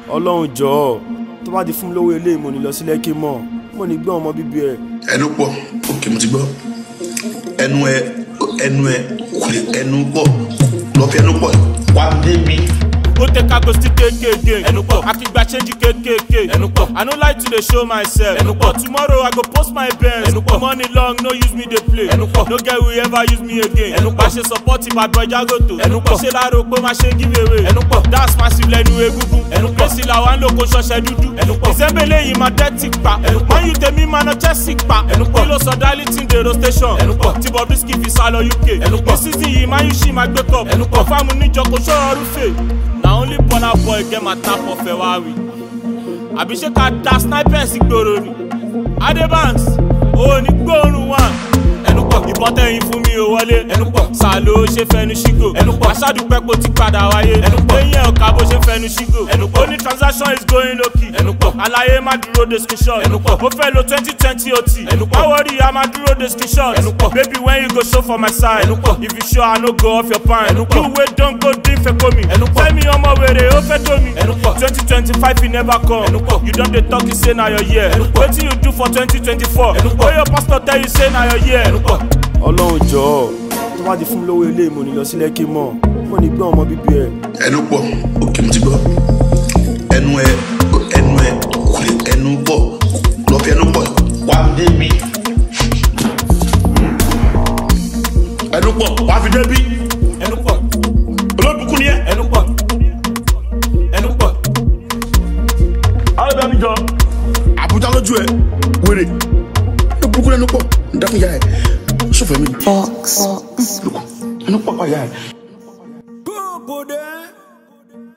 ọlọ́run jọ̀ọ́ tó bá ti fún mi lówó ilé mo ní lọ sí lẹ́kì mọ́ mo ní gbé ọmọ bíbí ẹ̀. ẹnu pọ̀ òkè mo ti gbọ́ ẹnu ẹ ẹnu ẹ kò lè ẹnu pọ̀ lọ fi ẹnu pọ̀ wá dé mi. Go take a go still KKK. Ẹnu pọ̀. Akigba change KKK. Ẹnu pọ̀. I no like to dey show myself. Ẹnu pọ̀. Tomorrow I go post my Benz. Ẹnu pọ̀. Money long no use me dey play. Ẹnu pọ̀. No get we ever use me again. Ẹnu pọ̀. Má ṣe support bad boy Jagoto. Ẹnu pọ̀. Ṣé láàárọ̀ pé má ṣe give away. Ẹnu pọ̀. Dance massive lẹ́nu egungun. Ẹnu pọ̀. Lẹ́sìn làwọn ń lò kó ṣọṣẹ dúdú. Ẹnu pọ̀. Ìsẹ́mbẹ̀lẹ̀ yìí máa dẹ́tì pa. Ẹnu pọ̀. Wọ́n yù tèmi máa nọ Chelsea pa. Ẹnu pọ̀. Kí ló sọ Darlington dèrò station. Ẹnu pọ̀. Tí Bobrisky fi sá lọ UK. Ẹnu pọ̀. Ní season yìí máa yù sí máa gbé cup. Ẹnu pọ̀. Fáàmù níjọ kò ṣọ́ọ́ rúfè. na only burna boy get my tap of ferrari àbí ṣé ká da snipers gbòòrò ni adebanks òun ní gbóòórùn wà ẹnu pọ̀ ìbọn tẹ̀yìn fún mi ò wọlé ẹnu pọ̀ sàlò ṣe fẹnu ṣígò ẹnu pọ̀ aṣáàdúpẹ́ kó ti padà wáyé ẹnu pọ̀ eyín ọ̀ka bó ṣe fẹnu ṣígò ẹnu pọ̀ ó ní transaction is going low key ẹnu pọ̀ àlàyé má dúró de screenshot ẹnu pọ̀ ó fẹ́ lo twenty twenty ot ẹnu pọ̀ báwo rí a má dúró de screenshot ẹnu pọ̀ baby when you go show for my side ẹnu pọ̀ if you sure i no go off your pan ẹnu pọ̀ you wey don go drink fekomi ẹnu pọ̀ fẹ́mi ọmọ wèrè ó fẹ́ tó mi ẹnu pọ̀ twenty twenty five you never come ẹnu pọ̀ you don dey talk you say na your year ẹnu pọ̀ wetin you do for twenty twenty four ẹnu pọ̀ wey your pastor tell you say na your year ẹnu pọ̀. ọlọ́run jọ̀ọ́ tó bá ti fún mi lówó ilé mo ní lọ sí lẹ́kì mọ́ mo ní gbé ọmọ bíbí ẹ̀. ẹnu pọ̀ òkè mo ti gbọ́ ẹnu ẹ ẹnu ẹ kò lè ẹnu pọ̀ lọ fi ẹnu pọ̀ wá dé mi. ẹnu pọ̀ wá fi dé bí ẹnu pọ̀ olóbùkún ni ẹ. ẹnu pọ̀ ẹnu pọ̀. àwọn ẹbí àbíjọ àbújá lójú ẹ wèrè olóbùkún ẹnu pọ̀ ń dákun yá ẹ sọfẹ mi Fox. ẹnu pọ̀ pa yá ẹ.